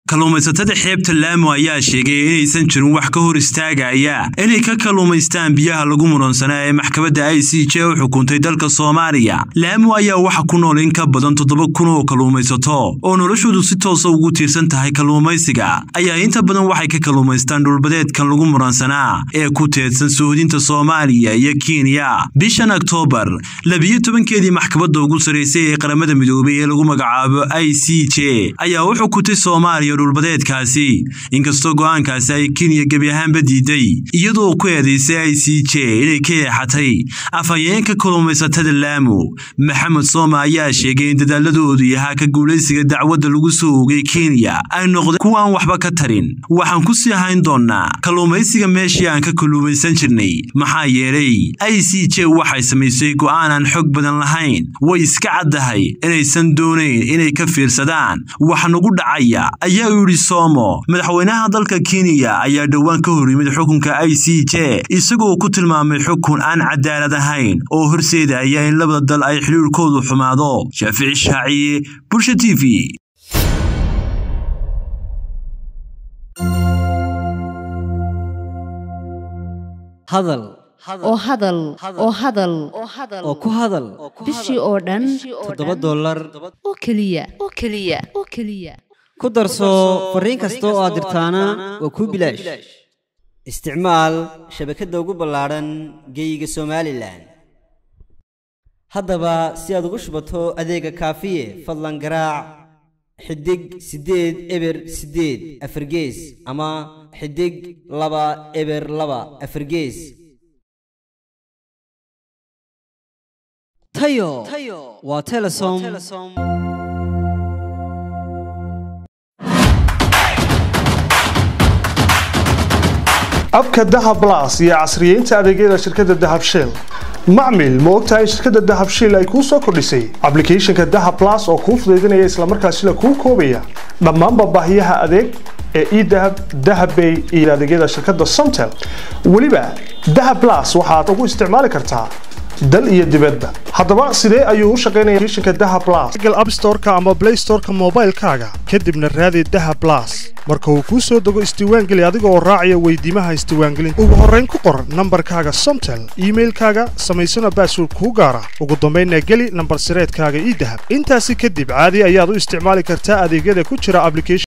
kalluumaysatada xeebta laamo ayaa sheegay inaysan jirin wax ka hor istaagaya inay ka kalluumaystaan biyaha lagu muransanaa ee maxkamadda i c j u xukuntay dalka soomaaliya laamo ayaa waxa ku nool in ka badan toddoba kun oo kalluumaysato oo noloshoodu si toosa ugu tiirsan tahay kalluumaysiga ayaa inta badan waxay ka kalluumaystaan dhulbadeedkan lagu muransanaa ee ku teedsan suuhdinta soomaaliya iyo kenya bishan oktoobar labiyo tobankeedii maxkamadda ugu sarraysay ee qaramada midoobay ee lagu magacaabo i c j ayaa u xukutay soomaaliya dhulbadeedkaasi inkastoo go'aankaasi ay kenya gebi ahaanba diiday iyadoo ku eedaysay i c j inay ka eexatay afhayeenka kalluumaysatada laamo maxamed sooma ayaa sheegay in dadaaladoodu yahaa ka guulaysiga dacwadda lagu soo ogay kenya ay noqdeen kuwaan waxba ka tarin waxaan ku sii hayn doonnaa kalluumaysiga meeshii aan ka kalluumaysan jirnay maxaa yeelay i c j waxay samaysay go'aan aan xog badan lahayn way iska caddahay inaysan doonayn inay ka fiirsadaan wax nagu dhacaya ayaa u yidhi somo madaxweynaha dalka kenya ayaa dhowaan ka hor yimid xukunka i c j isagoo ku tilmaamay xukun aan cadaalad ahayn oo horseedaya in labada dal ay xidhiirkoodu xumaado shaafici shaaciye bulsha t v hadal oo hadal oo hadal oo ku hadal bishii oo dhan toddoba dollar oo keliya oo keliya oo keliya ku darso fariin kasta oo aad dirtaana waa kuu bilaash isticmaal shabakadda ugu ballaadhan geeyiga somalilan haddaba si aad ugu shubato adeega kaafiye fadlan garaac xidig siddeed eber siddeed afargees ama xidig laba eber laba afargees tayo waa telesom abka dahab blas iyo casriyeynta adeegyada shirkadda dahab shell macmil ma ogtahay shirkadda dahab shell ay kuu soo kordhisay ablicathonka dahab blas oo kuu fudaydinaya islamarkaasila kuu koobaya dhammaanba baahiyaha adeeg ee edahab dahabbay iyo adeegyada shirkadda somtel weliba dahab blas waxaad ugu isticmaali kartaa dal iyo dibadba haddaba sidee ayuu u shaqaynaya applicationka dahab blas google app store-ka ama play store-ka moobaylkaaga kadibna raadi dahab blas marka uu kuu soo dego isdiiwaangeli adiga oo raacaya weydiimaha isdiiwaangelinta ugu horrayn ku qor nambarkaaga somtel iimailkaaga samaysana baasword kuu gaara ugu dambaynna geli nambar sireedkaaga ii dahab intaasi kadib caadi ayaad u isticmaali kartaa adeegyada ku jira application